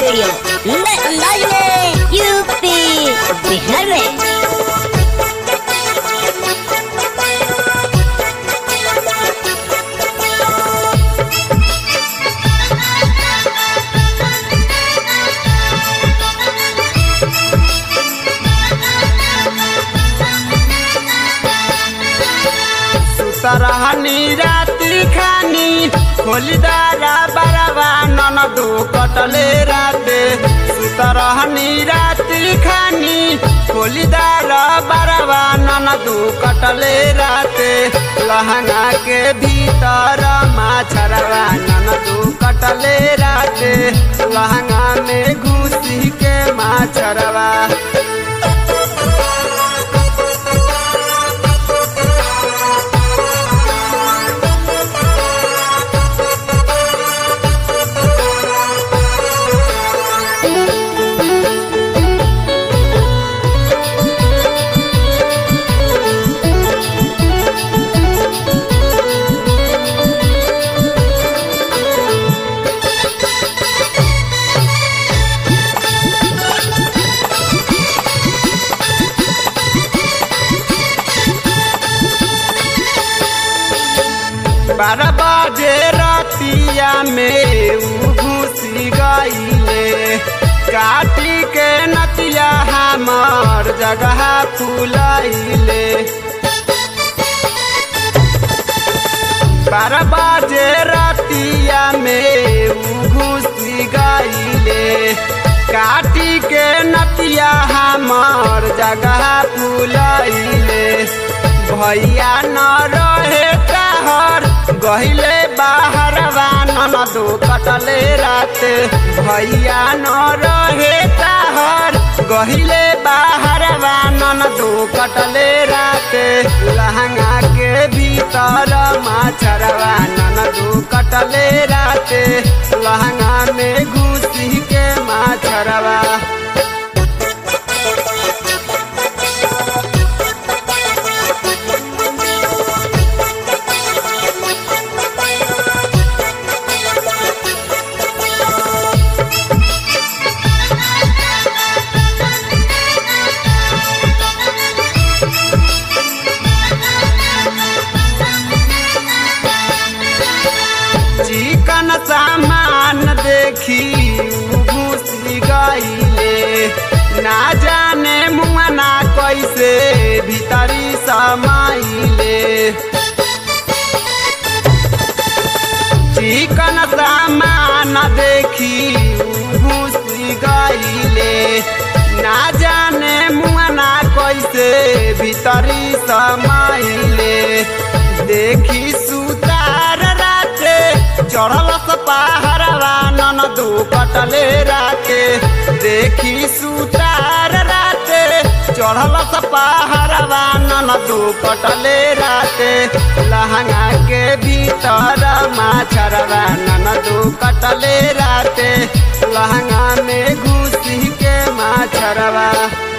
radio नए अंदाज में यूपी बिहार में सुतरहनी राति खानी खोलिदारा बराबा ननदो कटले राते सुतरहनी राति खानी खोलिदारा बराबा ननदो कटले राते लहंगा के भीतर माछरवा ननदो कटले राते लहंगा में घुसी के माछरवा बारह बजे रतिया में उ घुसी गईले काटी के नतिया हमार जगह फुलैले बारह बजे रतिया में उ घुसी गईले काटी के नतिया हमार जगह फुलैले भैया न रहे कहर गहिले बाहर ननदो कटले रात भैया न रहे कहर गहिले बाहर ननदो कटले रात लहंगा के भीतर माछरवा ननदो कटले रात लहंगा में घुसी के माछरवा चिकन सामान देखी घुसी गईले ना जाने मुआना कैसे भीतरी समाइले चिकन सामान देखी घुसी गईले ना जाने मुआना कैसे भीतरी समाइले देखी सुतार राते चढ़ल पहाड़वा ननदो कटले राते देखी सुतार राते चढ़ल पहाड़वा ननदो कटले राते लहंगा के भीतर माछरवा ननदो कटले राते लहंगा में घुसी के माछरवा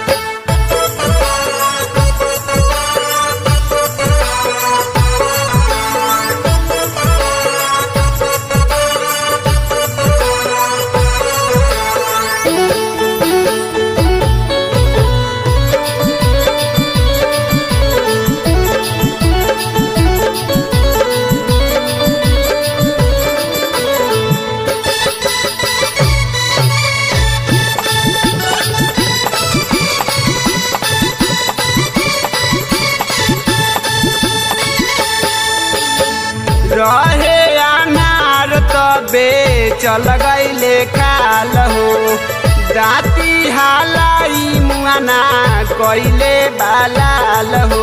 रहे अनार तबे चल गईले काल हो दाती हालाई मुआना कइले बालाल हो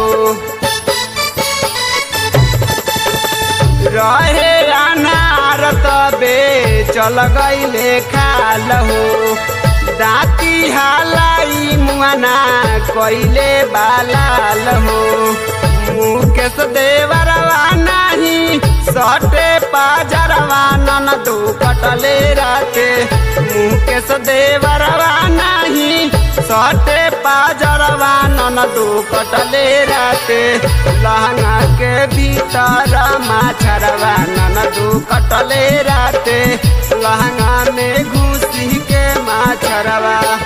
रहे अनार तबे चल गईले खाल हो दाती हालाई मुआना कइले बालाल हो मुकेश देवरवा नाही सटे पाजरवा ननदो कटले राते मुकेश देवरवा नाही सटे पाजरवा ननदो कटले राते लहंगा के भीतर माछरवा ननदो कटले राते लहंगा में घुसी के मछरवा